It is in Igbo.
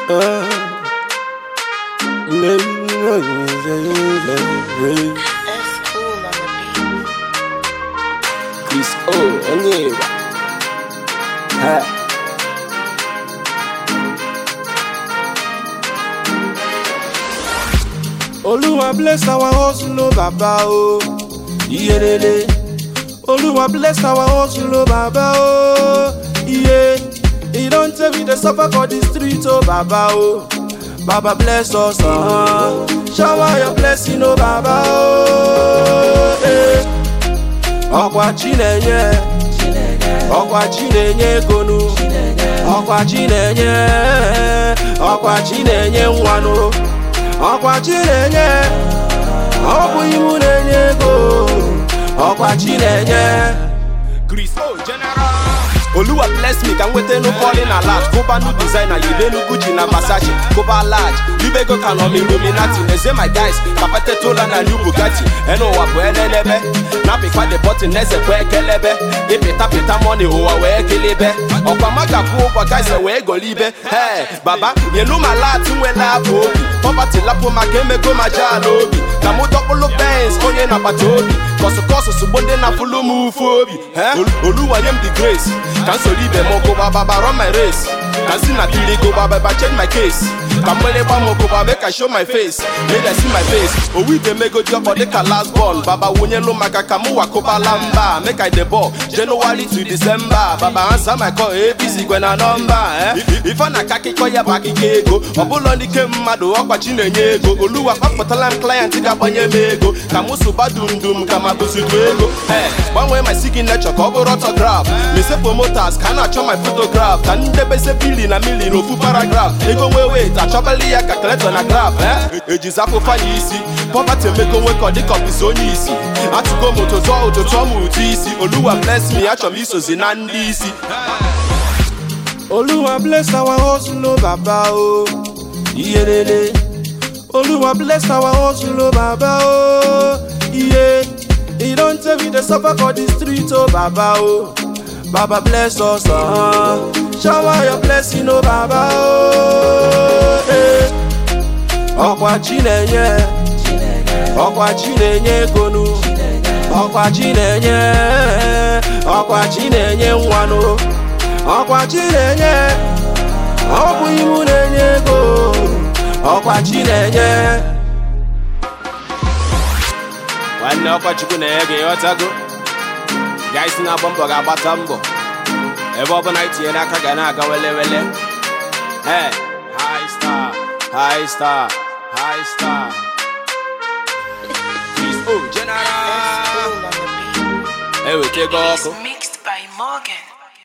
That's cool on the beat. Chris O, Onyeba. Ha. Oluwa bless our hustle, oh Baba, oh. Iyelele. Oluwa bless our hustle, oh Baba, oh. Yeah. He don't tell me the suffer for the street, oh Baba, oh. Baba bless us, uh Shower your blessing, oh Baba, oh. Eh. Ọkwa Chinenye. Ọkwa Chinenye gonu. Ọkwa Chinenye. Ọkwa Chinenye nwanụ. Ọkwa Chinenye. Ọ bụ iwu na-enye ego. Ọkwa Chinenye. Chris O General. Oluwa bless me ka m nweta enu falling alert Kụba nu designer yibenu Gucci na Versace Kụba large Libego ka nọ m Illuminati Neze my guys ka petetola na new Bugatti Enu ụwa bụ elelebe Napịkwa the button neze kwe ekelebe Ịpịta pịta money ụwa wee kelebe Ọkwa maga kwụ ụgwọ guys e wee golibe Hey baba nyenu ma lat nwela afọ obi Poverty lapụ maka emego ma jala obi Ka mụ dọkpụlụ Benz onye na-agbata obi kọsụkọsụ sugbo ndị na-afụlụ m ufu obi Eh? Oluwa nye m the grace ka m soro ibe m gụba baba run my race ka m si na kiri gụba baba change my case ka mgbịrịgba m gụba make I show my face make I see my face owu ide mego ji ọkpọ dịka last born baba wunyelu maka ka mụ wakụbala mba make I dey ball January to December baba answer my call ABC gwe na nọmba eh? ife na aka akịkọ ya bụ akịkọ ego ọbụlọ n'ike mmadụ ọkwachi na-enye ego oluwa kpapụtala m client ga-agbanye m ego ka mụ sụba dumdum ka ma bụzidu ego Eh, gbanwee my signature ka ọ bụrụ autograph mese promoters ka a na-achọ my photograph ka ndebeze bili na mili n'ofu paragraph ego nwee wet achọbali ya ka keleto na graph eh? ejizi afụfa ya isi pọpati emego nwekọ dịka ọbụzi onye isi atụgo m ụtụtụ ụtụtụ ọmụ ụtụ isi oluwa bless me achọrọ m isozi na ndị isi Oluwa bless our hustle, oh Baba, oh. Iyelele. Oluwa bless our hustle, oh Baba, oh. Yeah. He don't tell me the suffer for the street, oh Baba, oh. Baba bless us, uh Shower your blessing, oh Baba, oh. Eh. Ọkwa Chinenye. Ọkwa Chinenye gonu. Ọkwa Chinenye. Ọkwa Chinenye nwanụ. Ọkwa Chinenye. Ọ bụ iwu na-enye ego. Ọkwa Chinenye. Nwanne ọkwa Chukwu na-enye gị ịghọtago. Guys na-agba mbọ ga-agbata mbọ. Ebe ọbụla itinyere aka ga na-aga wele wele. Hey, high star, high star, high star. Chris O That's General. cool on the beat. Ewetego It's ọkụ. mixed by Morgan.